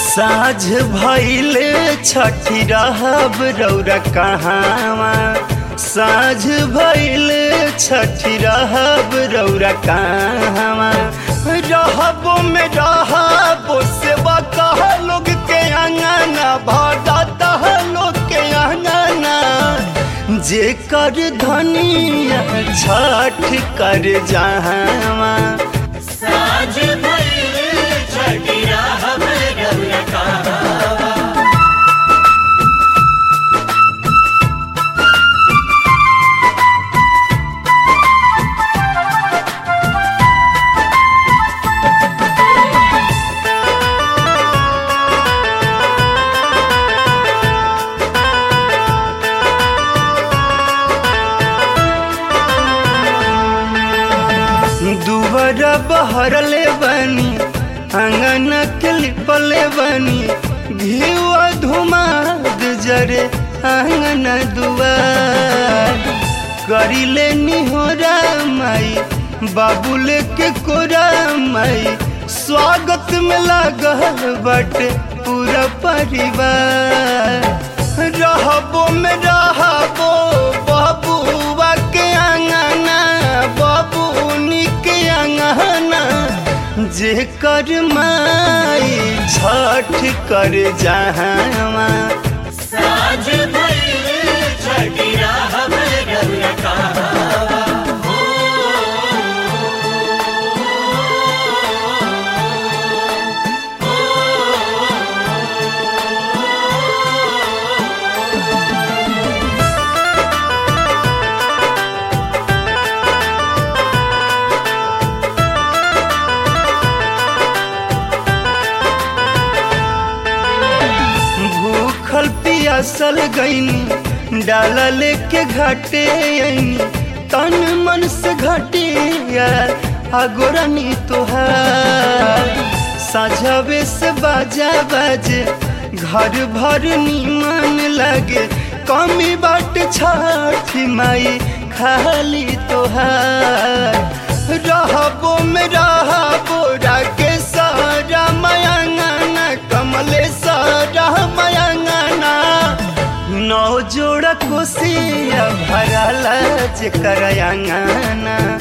साझ भइल छठी रहब रौरा कहाँवा साझ भइल छठी रहब रौरा कहाँवा रहबो में रहबो से कह लोग के अंगना भगता लोग के अंगना जे कर धनिया छठ कर जहाँवा साझ भइल छठी रहब रौरा कहाँवा दुबरा बहरले बनी अंगन के लिपले बनी घिवा धुमाद जरे अंगन दुआर करिले निहोरा माई बाबुले के कोरा माई स्वागत में लागल बाटे पूरा परिवार रहबो में रहबो बबुआ के अंगना बबुनी के अंगना जे कर माई छठ कर जहाँवा साझ भइल छठी रहब रौरा कहाँवा भूखल पियासल गईनी डाला लेके घाटे आईनी तन मन से घटिया आगोरनी तोहार साझावे से बाजा बाजे घर भर नीमन लगे कमी बाट छठी माई खाली तोहार रहबो में रहबो राके सारा मयंगना कमले सारा मयंगना नौ जोड़ा कोसिया भरला जे करयांगना